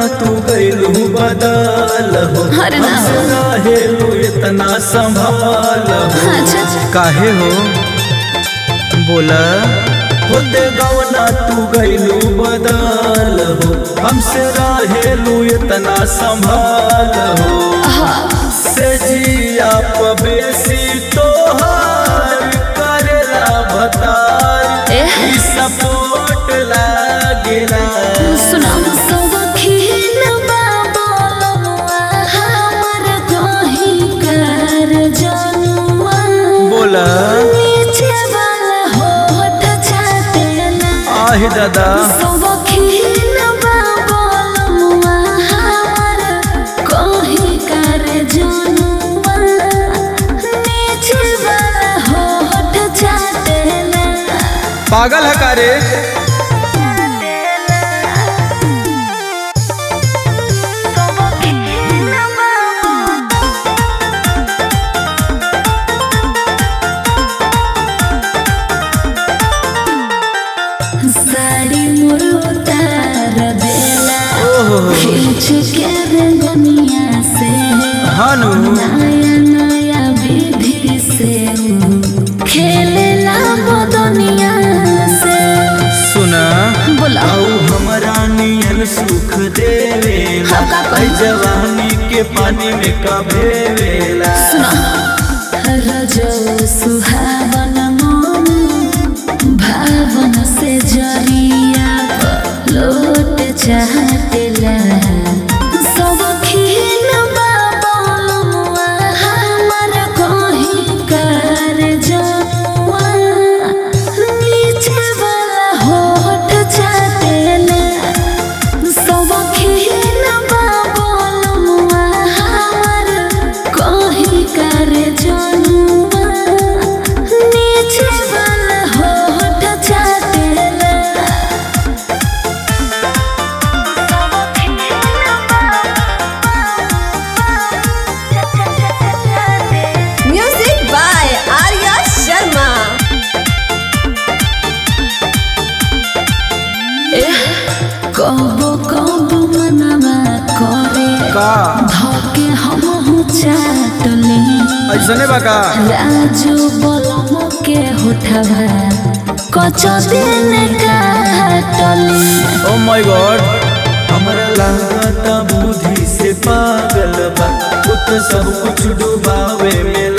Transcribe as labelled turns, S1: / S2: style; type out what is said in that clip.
S1: तू गइलू बदल हो
S2: अरे ना।
S1: हमसे रहेलू इतना संभाल हो
S2: अच्छा अच्छा
S1: काहे हो बोला होते गवना तू गइलू बदल हो हमसे रहेलू इतना संभाल हो से जिया पबेसी तोहार करेला बतार
S2: एह।
S1: ई सपोर्ट लागेला
S2: सुना सौखीन बाबा हमर कहीं कर जनुआ
S1: बोला
S2: नीचे वाला होठ चाटेला
S1: आहि दादा
S2: सौखीन बाबा हमर कहीं कर जनुआ नीचे वाला होठ चाटेला
S1: पागल है का रे
S2: साड़ी मोर उतार देला
S1: ओहो
S2: खींच के रंगनिया से
S1: हानु
S2: नया नया विधि से खेलेला मदनिया से
S1: सुना
S2: बोला
S1: आऊ हमरा नियन सुख देवेला
S2: हम का करी?
S1: ऐ जवानी के पानी में कभे वेला
S2: रजो सुहावन मन भावन से जरिया लोट चाहतेला सब खीन बाबा हमर कहीं कर जनुआ नीचे वाला होठ चाहतेला सब खीन बाबा हमर कहीं कर जनुआ नीचे वाला होठ चाहतेला
S3: Music by Arya Sharma.
S2: कबो कबो मनवा करे
S1: का
S2: धके हम चाटले
S1: ऐसने बा का
S2: राजू बलम के होठवा कच दिन काटले
S1: ओ माय गॉड हमरा लागता बुद्धि से पागल बा खुद सब कुछ डुबावे में